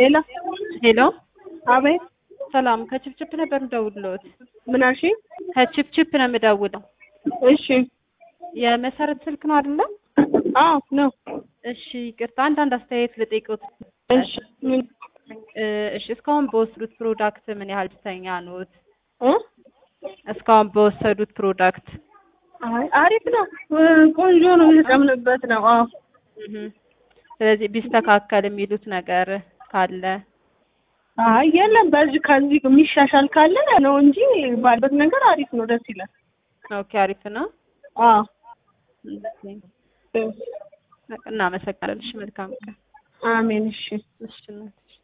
ሄሎ ሄሎ አቤት ሰላም፣ ከችፕችፕ ነበር የምደውልልዎት። ምን አልሽኝ? ከችፕችፕ ነው የምደውለው። እሺ የመሰረት ስልክ ነው አይደለም? አዎ ነው እሺ፣ ይቅርታ አንዳንድ አስተያየት ልጠይቅዎት። እሺ ምን እ፣ እሺ እስካሁን በወሰዱት ፕሮዳክት ምን ያህል ደስተኛ ኖት? እ እስካሁን በወሰዱት ፕሮዳክት አይ አሪፍ ነው እ፣ ቆንጆ ነው የተጠቀምንበት ነው። አዎ እህ፣ ስለዚህ ቢስተካከል የሚሉት ነገር ካለ አይ የለም በዚህ ከዚህ የሚሻሻል ካለ ነው እንጂ ባለበት ነገር አሪፍ ነው፣ ደስ ይላል። ኦኬ፣ አሪፍ ነው። አዎ እናመሰግናለን። እሺ፣ መልካም ቀን። አሜን። እሺ እሺ እናትሽ